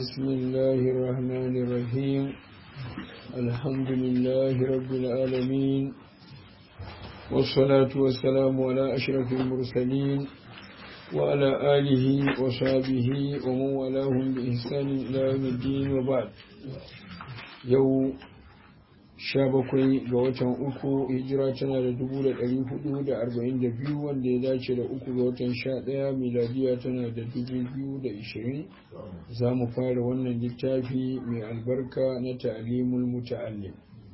بسم الله الرحمن الرحيم الحمد لله رب العالمين والصلاة والسلام على أشرف المرسلين وعلى آله وصحبه ومن والاهم بإحسان إلى يوم الدين وبعد يوم sha bakwai ga watan uku hijira tana da dubu da ɗari hudu da arba'in da biyu wanda ya dace da uku ga watan sha ɗaya miladiya tana da dubu biyu da ishirin za mu fara wannan littafi mai albarka na ta'alimul muta'allim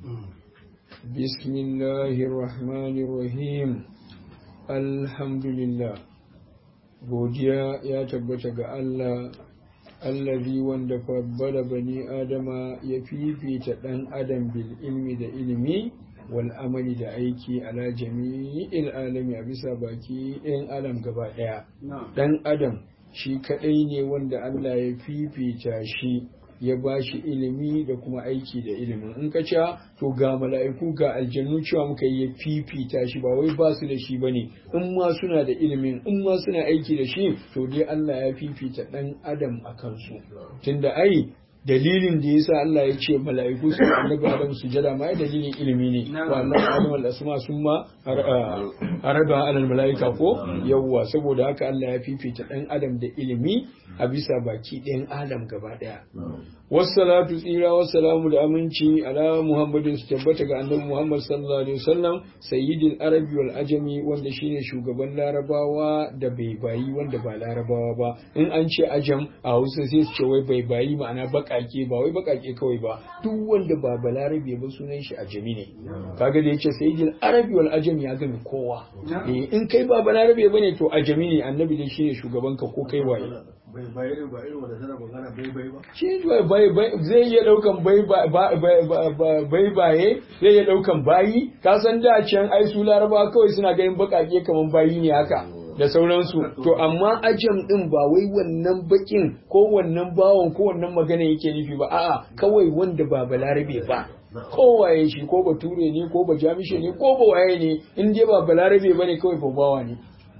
bismillahir rahmanir rahim alhamdulillah godiya ya tabbata ga Allah allazi wanda fabbala bani adama ya fifita ɗan adam bil ilmi da ilimi wal amali da aiki ala jami'il alami a bisa baki ɗayan adam gaba ɗaya ɗan adam shi kaɗai ne wanda Allah ya fifita shi ya ba shi ilimi da kuma aiki da ilimin in ka ce to ga mala'iku ga aljannu cewa muka yi ya fifita shi ba wai ba su da shi bane in ma suna da ilimin in ma suna aiki da shi to dai Allah ya fifita dan adam a kansu tunda ai dalilin da yasa Allah ya ce mala'iku su annabi Adam su jada ma dalilin ilimi ne wa Allah Adam al asma sun ma araba alal mala'ika ko yawwa saboda haka Allah ya fifita dan adam da ilimi a bisa baki ɗayan adam gaba ɗaya wassalatu tsira wassalamu da aminci ala muhammadin su tabbata ga annabi muhammad sallallahu alaihi wasallam sayyidil arabi wal ajami wanda shine shugaban larabawa da bai bayi wanda ba larabawa ba in an ce ajam a hausa sai su ce wai bai bayi ma'ana bakake ba wai bakake kawai ba duk wanda ba balarabe ba sunan shi ajami ne kaga da yace sayyidil arabi wal ajami ya gami kowa in kai ba balarabe bane to ajami ne annabi dai shine shugaban ka ko kai waye bai bai ba irin wanda tana magana bai bai ba shi bai bai zai iya daukan bai bai baye zai iya daukan bayi ka san da can ai su laraba kawai suna ganin bakake kaman bayi ne haka da sauransu to amma ajam din ba wai wannan bakin ko wannan bawon ko wannan magana yake nufi ba a'a kawai wanda ba balarabe ba kowaye shi ko bature ne ko ba jamishe ne ko ba waye ne in dai ba balarabe bane kawai babawa ne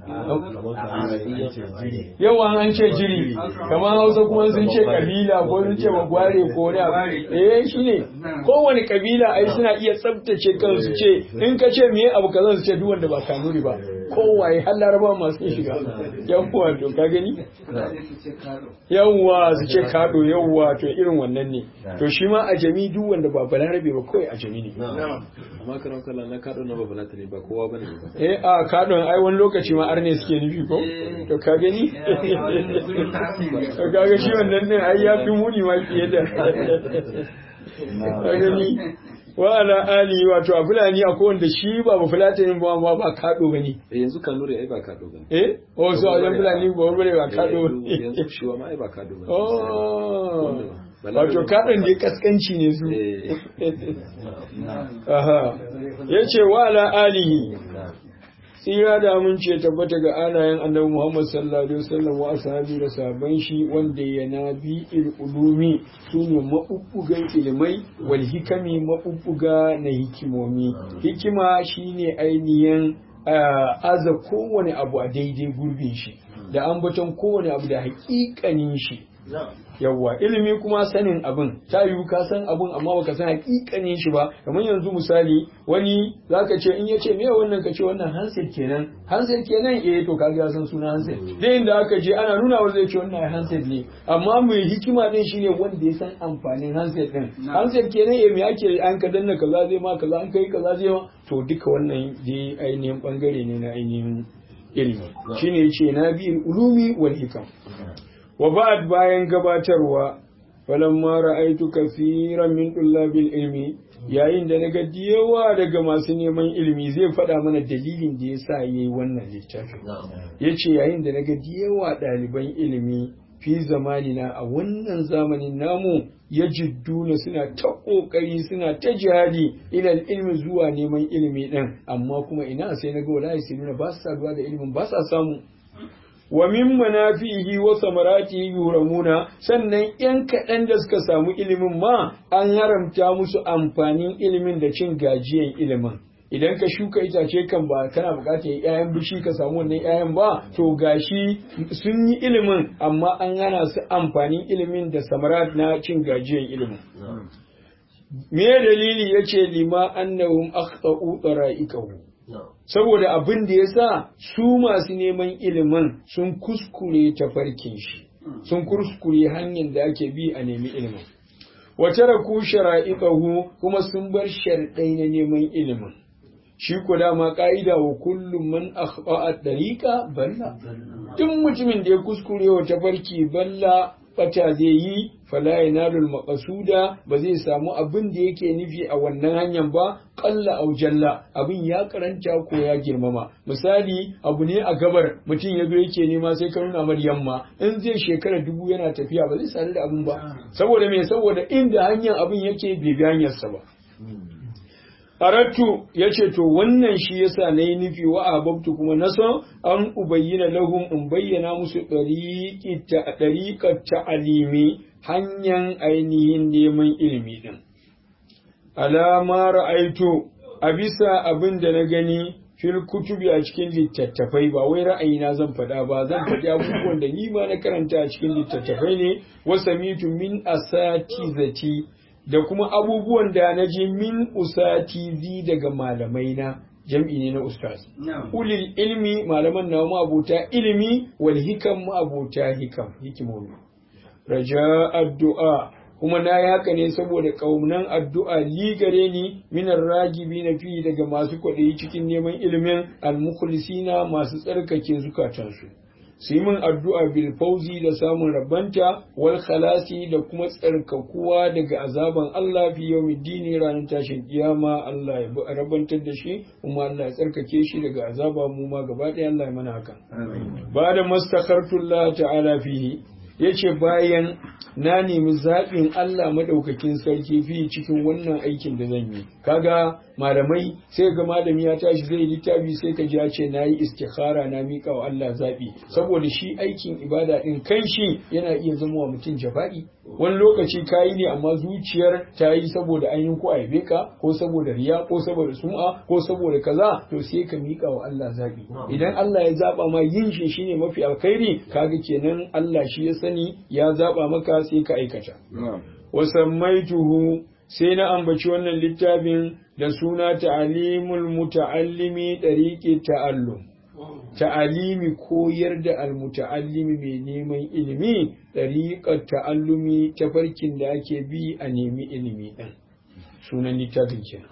yawan an ce jiri kamar hausa kuma sun ce kabila ko sun ce magware ko wani abu eh shine kowane kabila ai suna iya tsabtace kansu ce in ka ce miye abu kazan su ce duk wanda ba kanuri ba kowaye har laraba masu shiga yawwa to ka gani yawwa su ce kado yawwa to irin wannan ne to shi ma a jami duk wanda ba balarabe ba kawai a jami ne amma karan kallon na kado na ba ne ba kowa bane ba eh a kadon ai wani lokaci ma arne suke nufi ko to ka gani to kaga shi wannan din ai ya fi muni ma fiye da ka gani wa ala ali wato a fulani a wanda shi ba ba fulatanin ba ba ba kado bane eh yanzu kanuri ai ba kado bane eh o so a yan fulani ba bare ba kado yanzu shi ma ai ba kado bane oh wato kadon da kaskanci ne su aha yace wa ala alihi tsira da amince tabbata ga alayen annabi Muhammad sallallahu alaihi wasallam wa ashabi da sahabban shi wanda ya nabi il ulumi sune mabubbugan ilimai wal hikami mabubbuga na hikimomi hikima shine ainihin aza kowane abu a daidai gurbin shi da ambaton kowane abu da hakikanin shi yawwa ilimi kuma sanin abin ta yiwu ka san abin amma baka san hakikanin shi ba kamar yanzu misali wani zaka ce in yace me wannan ka ce wannan handset kenan handset kenan eh to kaga ya san suna handset dai inda aka je ana nuna wa zai ce wannan handset ne amma mai hikima din shine wanda ya san amfanin handset din handset kenan eh me ake an ka danna kaza zai ma kaza an kai kaza zai ma to duka wannan dai ainihin bangare ne na ainihin ilimi shine yace na bi ulumi wal hikam wa ba'ad bayan gabatarwa falamma ra'aitu kaseeran min tullabil ilmi yayin da naga yawa daga masu neman ilimi zai faɗa mana dalilin da yasa yayi wannan littafi yace yayin da naga yawa ɗaliban ilimi fi zamanina a wannan zamanin namu ya jidduna suna ta ƙoƙari suna ta jihadi ilal ilmi zuwa neman ilimi ɗin amma kuma ina sai na ga wallahi sai nuna ba su saduwa da ilimin ba sa samu wa min manafihi wa samaratihi yuramuna sannan yan kaɗan da suka samu ilimin ma an haramta musu amfanin ilimin da cin gajiyan ilimin idan ka shuka itace kan ba kana bukatar ƴaƴan bishi ka samu wannan ƴaƴan ba to gashi sun yi ilimin amma an hana su amfanin ilimin da samarat na cin gajiyar ilimin me dalili yace lima annahum akhtau tsara'ikahu saboda abin da yasa su masu neman ilimin sun kuskure tafarkin shi sun kuskure hanyar da ake bi a nemi ilimin wata raku shara'iƙahu kuma sun bar sharɗai na neman ilimin shi ko dama ƙa'ida wa kullum man akhba a ɗariƙa balla duk mutumin da ya kuskure wa tafarki balla bata zai yi fala yanalul maqasuda ba zai samu abin da yake nufi a wannan hanyar ba qalla aw jalla abin ya karanta ko ya girmama misali abu ne a gabar mutum ya zo yake nema sai ka nuna mar yamma in zai shekara dubu yana tafiya ba zai sadu da abin ba saboda me saboda inda hanyar abin yake bai bi hanyarsa ba Arattu ya ce, To, wannan shi yasa na yi nufi wa ababtu kuma na san an ubayyana lahum in bayyana musu ɗariƙar ta'alimi hanyar ainihin neman ilimi ɗin. Alama ra'aitu a bisa abin da na gani fil kutubi a cikin littattafai ba wai ra'ayina zan faɗa ba zan faɗi abubuwan da ni ma na karanta a cikin littattafai ne wasamitu min asatizati da kuma abubuwan da na ji min usatizi daga malamai na jam'i ne na ustaz ulil ilmi malaman na abota ilimi wal hikam abota hikam hikimomi raja addu'a kuma na yi haka ne saboda ƙaunan addu'a li gare ni minar ragibi na fi daga masu kwaɗayi cikin neman ilimin almukhlisina masu tsarkake zukatansu su yi min addu'a bil fauzi da samun rabanta wal khalasi da kuma tsarkakuwa daga azaban Allah fi yau dini ranar tashin kiyama Allah ya rabantar da shi kuma Allah ya tsarkake shi daga azaba mu ma gaba ɗaya Allah ya mana haka ba da mastakhartullah ta'ala fihi yace bayan na nemi zaɓin Allah maɗaukakin sarki fi cikin wannan aikin da zan yi kaga malamai sai ga malami ya tashi zai littafi sai ka ji ya ce nayi istikhara na miƙa wa Allah zaɓi saboda shi aikin ibada ɗin kan shi yana iya zama wa mutum jafa'i wani lokaci ka yi ne amma zuciyar ta yi saboda ainihin ko aibe ka ko saboda riya ko saboda sum'a ko saboda kaza to sai ka miƙa wa Allah zaɓi idan Allah ya zaɓa ma yin shi shine mafi alkhairi kaga kenan Allah shi ya sani ya zaɓa maka sai ka aikata wasammaituhu sai na ambaci wannan littafin da suna ta'alimul muta'allimi dariqi ta'allum ta'alimi koyar da almuta'allimi mai neman ilimi dariqat ta'allumi tafarkin da ake bi a nemi ilimi din sunan littafin kenan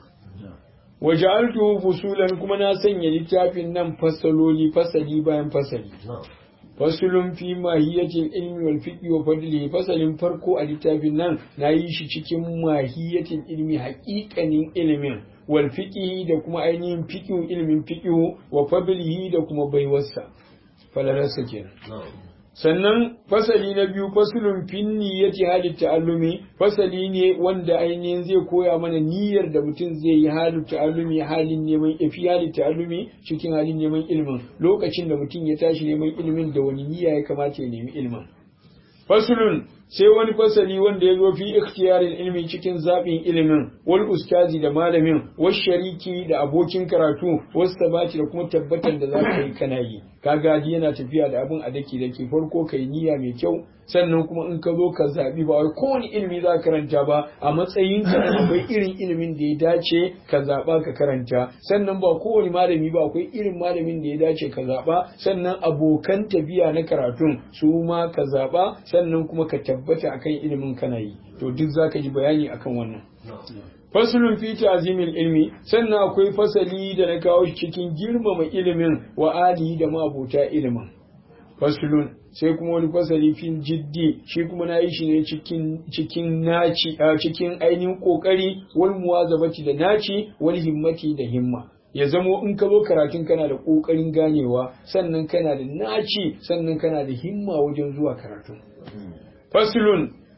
waja'altu fusulan kuma na sanya littafin nan fasaloli fasali bayan fasali fasulun fi mahiyatin ilmi wal fiqi wa fadlihi fasalin farko a littafin nan na yi shi cikin mahiyatin ilmi haƙiƙanin ilimin wal fiqi da kuma ainihin fiqin ilmin fiqi wa fadlihi da kuma baiwarsa falalarsa kenan sannan fasali na biyu fasulun fin niyyati halin ta'allumi fasali ne wanda ainihin zai koya mana niyyar da mutum zai yi halin ta'allumi halin neman ifi halin ta'allumi cikin halin neman ilimin lokacin da mutum ya tashi neman ilimin da wani niyya ya kamata ya nemi ilimin fasulun sai wani fasali wanda ya zo fi ikhtiyarin ilmi cikin zaɓin ilimin wal ustazi da malamin wal shariki da abokin karatu wasu tabbaci da kuma tabbatar da za ka yi kana yi kaga yana tafiya da abin a dake dake farko kai niyya mai kyau sannan kuma in ka zo ka zaɓi ba wai kowane ilimi za ka karanta ba a matsayin ka akwai irin ilimin da ya dace ka zaɓa ka karanta sannan ba kowane malami ba akwai irin malamin da ya dace ka zaɓa sannan abokan tafiya na karatun su ma ka zaɓa sannan kuma ka tabbata akan ilimin kana yi to duk zaka ji bayani akan wannan fasulun fi ta'zimil ilmi sannan akwai fasali da na kawo cikin girmama ilimin wa ali da mabota ilimin fasulun sai kuma wani fasali fin jiddi shi kuma na yi shi ne cikin cikin naci a cikin ainihin kokari wal muwazabati da naci wal himmati da himma ya zamo in ka zo karatun kana da kokarin ganewa sannan kana da naci sannan kana da himma wajen zuwa karatun fasulun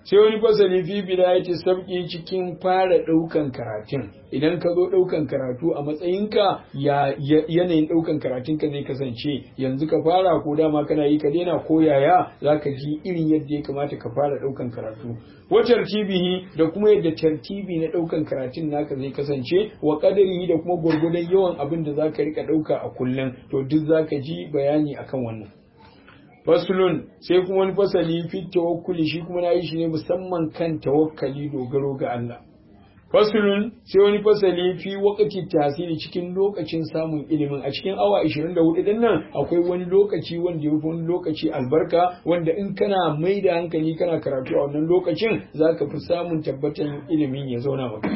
sai wani fasali fi bidayati sabki cikin fara ɗaukan karatun idan ka zo ɗaukan karatu a matsayinka ya yanayin ɗaukan karatunka zai kasance yanzu ka fara ko dama kana yi ka daina ko yaya za ka ji irin yadda ya kamata ka fara ɗaukan karatu wa tartibihi da kuma yadda tartibi na ɗaukan karatun naka zai kasance wa qadarihi da kuma gwargwadon yawan abin da za ka rika ɗauka a kullum to duk za ka ji bayani akan wannan faslun sai kuma wani fasali fi tawakkuli shi kuma na yi shi ne musamman kan tawakkali dogaro ga Allah faslun sai wani fasali fi wakati tasiri cikin lokacin samun ilimin a cikin awa 24 din nan akwai wani lokaci wanda ya wani lokaci albarka wanda in kana mai da hankali kana karatu a wannan lokacin zaka fi samun tabbatan ilimin ya zauna maka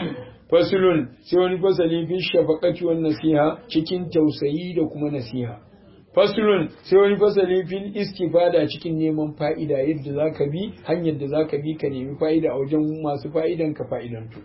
faslun sai wani fasali fi shafaqati wan nasiha cikin tausayi da kuma nasiha faslun sai wani fasali fil istifada cikin neman fa'ida yadda zaka bi hanyar da zaka bi ka nemi fa'ida a wajen masu fa'idan ka fa'idantu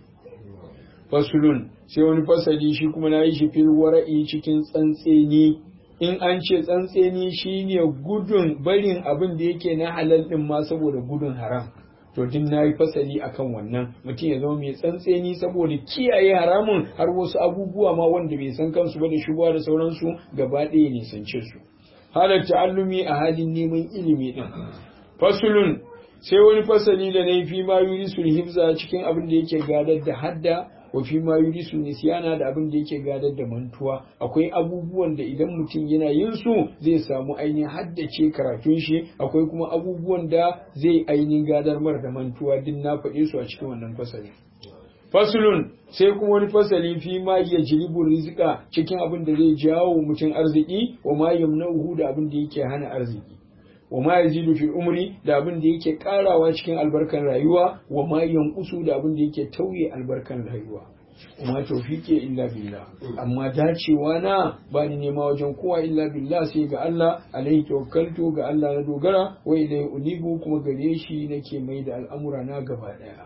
faslun sai wani fasali shi kuma na yi shi fil wara'i cikin tsantseni in an ce tsantseni shine gudun barin abin da yake na halal din ma saboda gudun haram to din na yi fasali akan wannan mutum ya zama mai tsantseni saboda kiyaye haramun har wasu abubuwa ma wanda bai san kansu ba da shubuwa da sauransu gaba ɗaya nisance su halar ta'allumi a halin neman ilimi din fasulun sai wani fasali da na yi fi ma yurisul hifza cikin abin da yake gadar da hadda wa fi ma yurisu nisyana da abin da yake gadar da mantuwa akwai abubuwan da idan mutum yana yin su zai samu ainihin haddace karatun shi akwai kuma abubuwan da zai ainihin gadar mar da mantuwa din na faɗe su a cikin wannan fasali fasulun sai kuma wani fasali fi ma ya jiribu rizika cikin abin da zai jawo mutum arziki wa ma yamna'uhu da abin da yake hana arziki wa ma yazidu fi umri da abin da yake karawa cikin albarkan rayuwa wa ma yanqusu da abin da yake tauye albarkan rayuwa kuma tawfiqi illa billah amma dacewa na ba ni nema wajen kowa illa billah sai ga Allah alaihi tawakkaltu ga Allah na dogara wa ilai unibu kuma gare shi nake mai da al'amura na gaba daya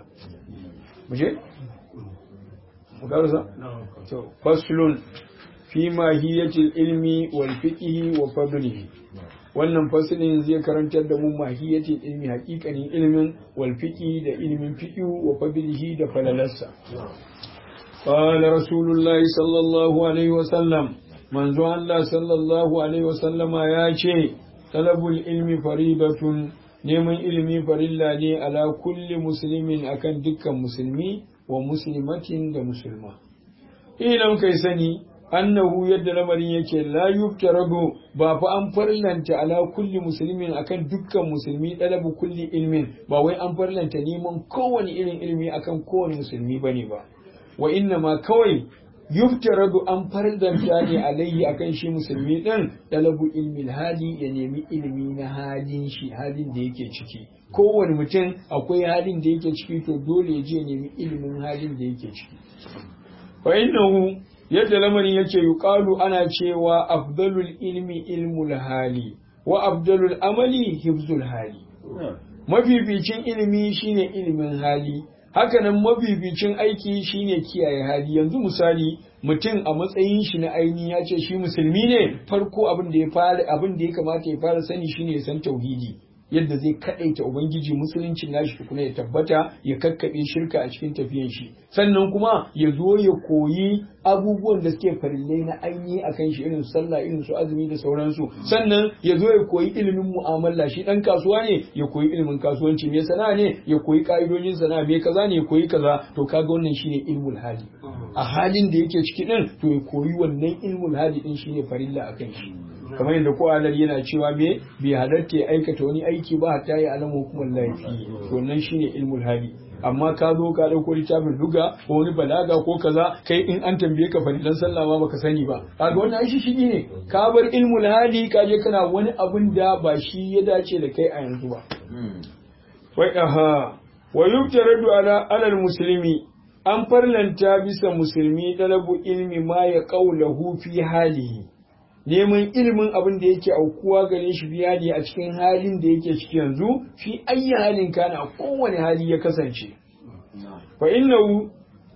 muje mu karasa to faslun fi mahiyatil ilmi wal fiqhi wa fadlihi wannan fasilin zai karantar da mu mahiyatin ilmi hakikanin ilmin wal fiqi da ilmin fiqhu wa fadlihi da falalarsa qala rasulullahi sallallahu alaihi wa sallam manzo Allah sallallahu alaihi wa sallama ya ce talabul ilmi faridatun neman ilimi farilla ne ala kulli muslimin akan dukkan musulmi wa muslimatin da musulma idan kai sani annahu yadda lamarin yake la yuftarabu ba fa an farlanta ala kulli muslimin akan dukkan musulmi dalabu kulli ilmin ba wai an farlanta neman kowane irin ilmi akan kowane musulmi bane ba wa inna ma kawai yuftaradu an farlanta ne alayhi akan shi musulmi din dalabu ilmin hali ya nemi ilimi na halin shi halin da yake ciki kowane mutum akwai halin da yake ciki to dole ya je nemi ilimin halin da yake ciki fa innahu yadda lamarin yake yuqalu ana cewa afdalul ilmi ilmul hali wa afdalul amali hifzul hali mafificin ilimi shine ilimin hali hakanan mafificin aiki shine kiyaye hali yanzu misali mutum a matsayin shi na aini ya ce shi musulmi ne farko abin da ya fara abin da ya kamata ya fara sani shine ya san tauhidi yadda zai kadaita ubangiji musulunci nashi tukuna ya tabbata ya kakkaɓe shirka a cikin tafiyan shi sannan kuma ya zo ya koyi abubuwan da suke farillai na ainihi a kan shi irin sallah irin su azumi da sauransu sannan ya zo ya koyi ilimin mu'amala shi dan kasuwa ne ya koyi ilimin kasuwanci me sana'a ne ya koyi ka'idojin sana'a me kaza ne ya koyi kaza to kaga wannan shine ilmul hali a halin da yake ciki din to ya koyi wannan ilmul hali din shine farilla akan shi kamar yadda ko alar yana cewa me bai halatta ya aikata wani aiki ba hatta ya alama hukumar laifi to wannan shine ilmul hali amma ka zo ka dauko littafin duga ko wani balaga ko kaza kai in an tambaye ka farilan sallah ma baka sani ba kaga wannan ai shi ne ka bar ilmul hali ka je kana wani abun da ba shi ya dace da kai a yanzu ba wai aha wa yubtaradu ala alal muslimi an farlanta bisa musulmi talabu ilmi ma ya qaulahu fi halihi neman ilimin abin da yake aukuwa gare shi biya ne a cikin halin da yake ciki yanzu fi ayyi halin kana a kowane hali ya kasance fa innahu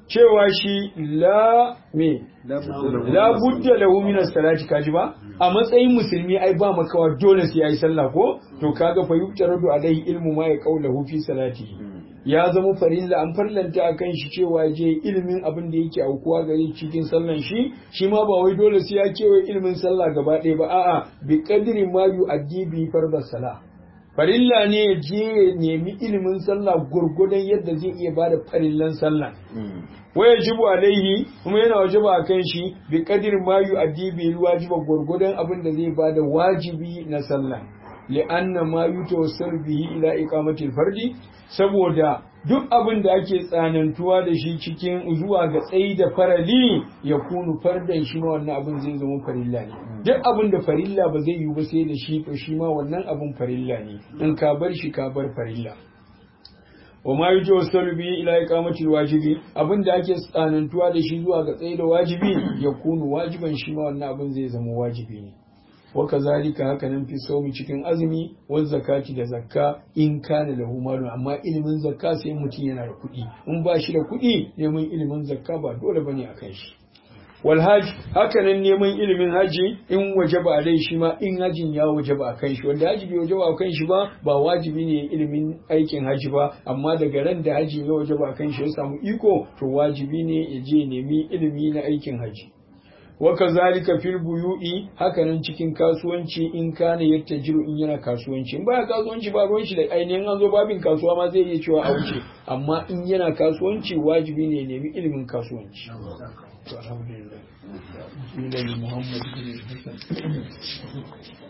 cewa shi la me la budda lahu min as-salati kaji ba a matsayin musulmi ai ba makawa dole sai yayi sallah ko to kaga fa yuftaradu alaihi ilmu ma ya qaulahu fi salati ya zama farilla an farlanta akan shi cewa je ilimin abin da yake aukuwa gare cikin sallan shi shi ma ba wai dole sai ya kewaye ilimin sallah gaba ɗaya ba a'a bi qadri ma yu'addi bi fardas salah farilla ne ya je ya nemi ilimin sallah gurgudan yadda zai iya bada farillan sallah waya jibu alaihi kuma yana wajaba a kan shi bi kadir ma yu addibi wajiba gurgudan abin da zai bada wajibi na sallah li'anna ma yutawassalu bihi ila iqamati fardi saboda duk abin da ake tsanantuwa da shi cikin zuwa ga tsayi da farali ya kunu fardan shi ma wannan abin zai zama farilla ne duk abin da farilla ba zai yi ba sai da shi to shi ma wannan abin farilla ne in ka bar shi ka bar farilla wa ma yuji wasu bihi ila iqamati wajibi abin da ake tsanantuwa da shi zuwa ga tsayi da wajibi ya kunu wajiban shi ma wannan abin zai zama wajibi ne wa kazalika haka nan fi saumi cikin azumi wa zakati da zakka in kana lahu malun amma ilimin zakka sai mutum yana da kuɗi in ba shi da kuɗi neman ilimin zakka ba dole bane akan shi wal hajj haka nan neman ilimin haji in wajaba alai shi ma in hajin ya wajaba akan shi wanda haji bai wajaba akan shi ba ba wajibi ne ilimin aikin haji ba amma daga ran da haji ya wajaba akan shi ya samu iko to wajibi ne ya je nemi ilimi na aikin haji wa kazalika fil buyu'i hakanan cikin kasuwanci in kana yattajiru in yana kasuwanci in baya kasuwanci ba ruwan shi da ainihin an zo babin kasuwa ma zai iya cewa a wuce amma in yana kasuwanci wajibi ne nemi ilimin kasuwanci alhamdulillah